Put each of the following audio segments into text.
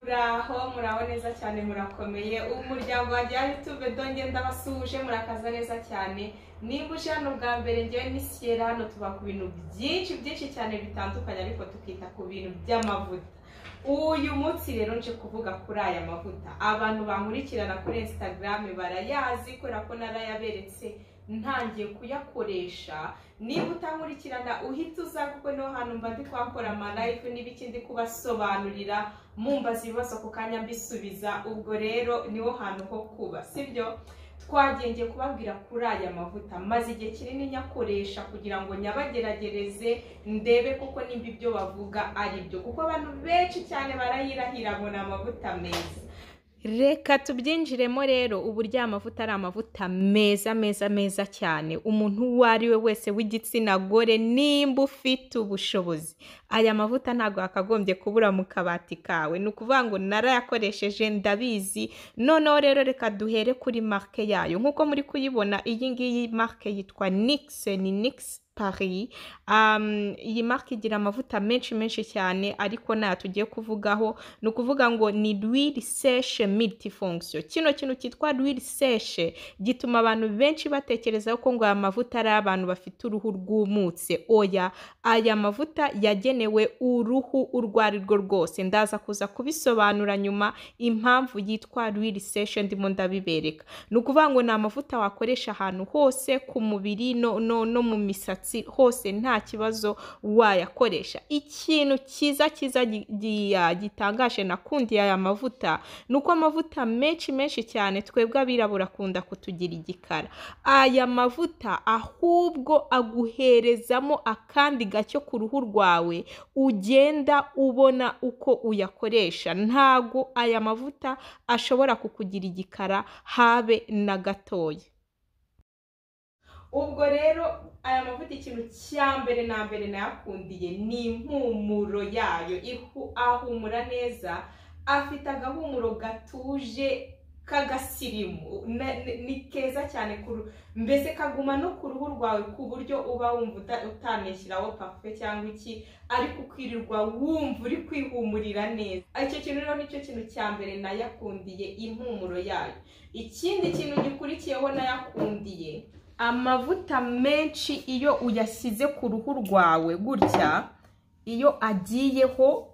muraho muraho neza cyane murakomeye umuryango wanjye wa youtube donge ndabasuhuje murakaza neza cyane niba uje hano bwa mbere ngewe ni siyera hano tuba ku bintu byinshi byinshi cyane bitandukanye ariko tukita ku bintu by'amavuta uyu munsi rero nje kuvuga kuri aya mavuta abantu bankurikirana kuri instagram barayazi kubera ko narayaberetse ntangiye kuyakoresha niba utankurikirana uhita uza kuko niho hantu mba ndi kuhakora amalive n'ibiki ndi kubasobanurira mumbaza ibibazo ku kanya mbisubiza ubwo rero niho hantu ho kuba sibyo twagendeye kubabwira kuri aya mavuta maze igihe kinini nyakoresha kugira ngo nyabageragereze ndebe kuko nimba ibyo bavuga ari byo kuko abantu benshi cyane barayirahira ngo ni amavuta meza reka tubyinjiremo rero uburyo aya mavuta ari amavuta meza meza meza cyane umuntu uwo ari we wese w'igitsina gore nimba ufite ubushobozi aya mavuta ntabwo yakagombye kubura mu kabati kawe ni ukuvuga ngo narayakoresheje ndabizi noneho rero reka duhere kuri marike yayo nk'uko muri kuyibona iyi ngiyi marike yitwa nikise ni nikise Paris um, iyi marque igira amavuta menshi menshi cyane ariko nayo tugiye kuvugaho ni ukuvuga ngo ni l'huile sèche multifonction kino kintu cyitwa l'huile sèche gituma abantu benshi batekereza ko ngo aya mavuta ari abantu bafite uruhu rwumutse oya aya mavuta yagenewe uruhu urwo ari rwo rwose ndaza kuza kubisobanura nyuma impamvu yitwa l'huile sèche ndimo ndabibereka ni ukuvuga ngo ni amavuta wakoresha ahantu hose ku mubiri no, no, no mu misatsi hose nta kibazo wayakoresha ikintu cyiza cyiza gitangaje nakundiye aya mavuta ni uko amavuta menshi menshi cyane twebwe abirabura akunda kutugira igikara aya mavuta ahubwo aguherezamo akandi gacyo ku ruhu rwawe ugenda ubona uko uyakoresha ntago aya mavuta ashobora kukugira igikara habe na gatoya ubwo rero aya mavuta ikintu cya mbere na mbere nayakundiye ni impumuro yayo ahumura neza afite agahumuro gatuje k'agasirimu ni keza cyane mbese kaguma no ku ruhu rwawe ku buryo uba wumva utaneshyiraho pafe cyangwa iki ariko ukirirwa wumva uri kwihumurira neza icyo kintu rero nicyo kintu cya mbere nayakundiye impumuro yayo ikindi kintu gikurikiyeho nayakundiye amavuta menshi iyo uyashyize ku ruhu rwawe gutya iyo agiyeho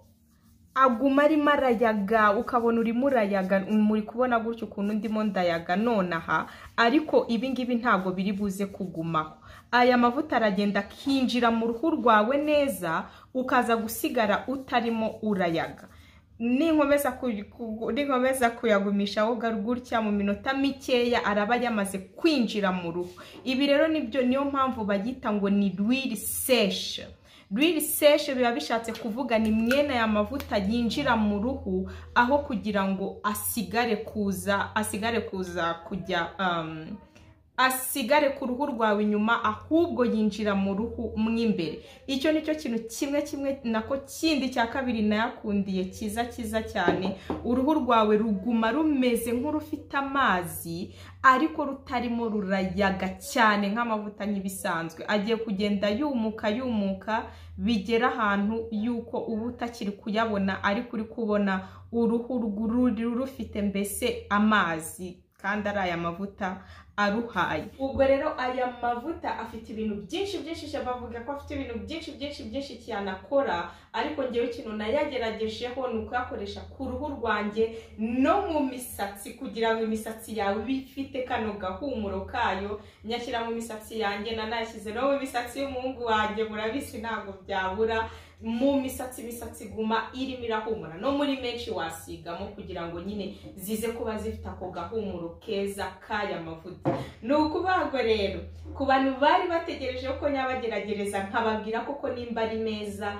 aguma arimo arayaga ukabona urimo urayaga muri kubona gutya ukuntu ndimo ndayaga nonaha ariko ibi ngibi ntabwo biri buze kugumaho aya mavuta aragenda akinjira mu ruhu rwawe neza ukaza gusigara utarimo urayaga ninkomeza kuyagumisha woga gutya mu minota mikeya araba yamaze kwinjira mu ruhu ibi rero nibyo niyo mpamvu bayita ngo ni rwiri seshe rwiri seshe biba bishatse kuvuga ni mwene aya mavuta yinjira mu ruhu aho kugira ngo asigare kuza asigare kuza kujya asigare ku ruhu rwawe inyuma ahubwo yinjira mu ruhu mo imbere icyo ni cyo kintu kimwe kimwe nako kindi cya kabiri nayakundiye cyiza cyiza cyane uruhu rwawe ruguma rumeze nk'urufite amazi ariko rutarimo rurayaga cyane nk'amavuta nk'ibisanzwe agiye kugenda yumuka yumuka bigera ahantu yuko uba utakiri kuyabona ariko uri kubona uruhu rufite mbese amazi kandi ari aya mavuta aruhaye ubwo rero aya mavuta afite ibintu byinshi byinshi bavuga ko afite ibintu byinshi byinshi byinshi cyane akora ariko ngewe ikintu nayageragejeho ni ukuyakoresha ku ruhu rwanjye no mu misatsi kugira ngo imisatsi yawe ifite kano gahumuro kayo nyashyira mu misatsi yanjye nanayashyize no mu misatsi y'umuhungu wanjye murabizi ntabwo byabura mu misatsi imisatsi iguma irimo irahumura no muri menshi wasigamo kugira ngo nyine zize kuba zifite ako gahumuro keza k'aya mavuta ni ukubagwa rero ku bantu bari bategereje ko nyabageragereza nkababwira koko nimba ari meza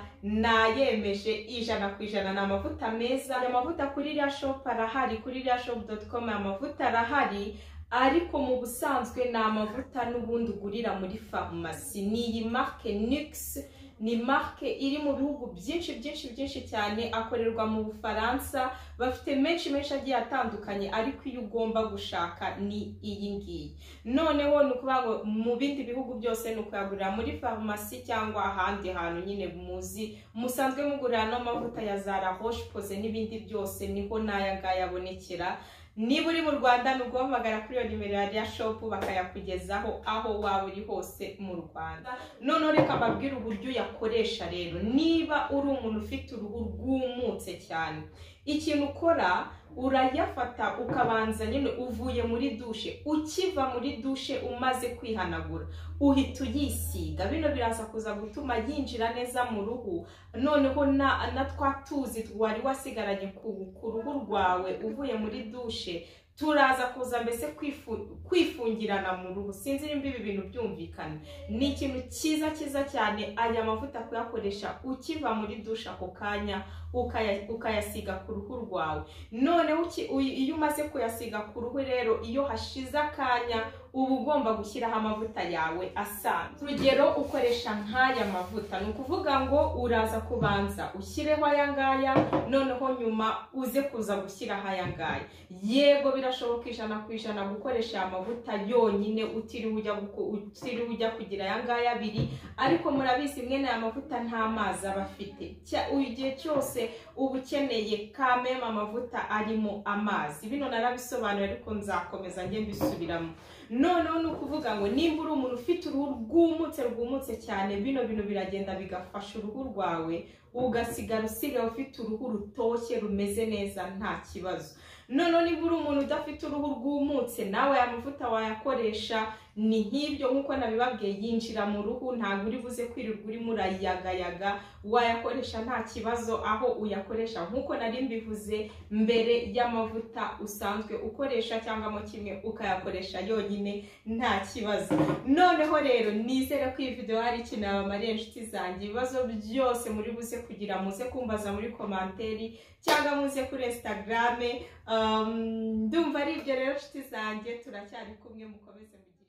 nayemeje ijana ku ijana ni amavuta meza aya mavuta kuri iriya shopu arahari kuri iriya shopu doti komu aya mavuta arahari ariko mu busanzwe ni amavuta n'ubundi ugurira muri farumasi ni iyi marike nikisi ni marque iri mu bihugu byinshi byinshi byinshi cyane akorerwa mu bufaransa bafite menshi menshi agiye atandukanye ariko iyo ugomba gushaka ni iyi ngiyi noneho ni ukuvuga ngo mu bindi bihugu byose ni ukuyagurira muri farumasi cyangwa ahandi hantu nyine muzi musanzwe mugurira n'amavuta ya zara roche pose n'ibindi byose niho n'aya ngaya abonekera niba uri mu rwanda ni uguhamagara kuri iyo nimero ya riya shopu bakayakugezaho aho waba uri hose mu rwanda noneho reka mbabwire uburyo uyakoresha rero niba uri umuntu ufite uruhu rwumutse cyane ikintu ukora urayafata ukabanza nyine uvuye muri dushe ukiva muri dushe umaze kwihanagura uhita uyisiga bino biraza kuza gutuma yinjira neza mu ruhu noneho na na twa tuzi wari wasigaranye ku ku ruhu rwawe uvuye muri dushe turaza kuza mbese kwifu- kwifungirana mu ruhu sinzi nimba ibi bintu byumvikana ni ikintu cyiza cyiza cyane aya mavuta kuyakoresha ukiva muri dushe ako kanya ukaya- ukayasiga ku ruhu rwawe noneho uki- uyi- iyo umaze kuyasiga ku ruhu rero iyo hashize akanya uba ugomba gushyiraho amavuta yawe asanzwe urugero ukoresha nk'aya mavuta ni ukuvuga ngo uraza kubanza ushyireho aya ngaya noneho nyuma uze kuza gushyiraho aya ngaya yego birashoboka ijana ku ijana gukoresha aya mavuta yonyine utiriwe ujya guko- utiriwe ujya kugira aya ngaya abiri ariko murabizi mwene aya mavuta nta mazi aba afite Cya- uyu igihe cyose uba ukeneye kameme amavuta arimo amazi bino narabisobanuye ariko nzakomeza njye mbisubiramo noneho ni ukuvuga ngo nimba uri umuntu ufite uruhu rwumutse rwumutse cyane bino bintu biragenda bigafasha uruhu rwawe ugasigara usigaye ufite uruhu rutoshye rumeze neza nta kibazo noneho niba uri umuntu udafite uruhu rwumutse nawe aya mavuta wayakoresha ni nk'ibyo nk'uko nabibabwiye yinjira mu ruhu ntabwo uri buze kwirirwa urimo urayagayaga wayakoresha nta kibazo aho uyakoresha nk'uko nari mbivuze mbere y'amavuta usanzwe ukoresha cyangwa mo kimwe ukayakoresha yonyine nta kibazo noneho rero nizere ko iyi video hari ikintu yabamariye inshuti zanjye ibibazo byose muri buze kugira muze kumbaza muri komanteri cyangwa muze kuri instagrame Um, ndumva ari ibyo rero inshuti zanjye turacyari kumwe mukomeze mugire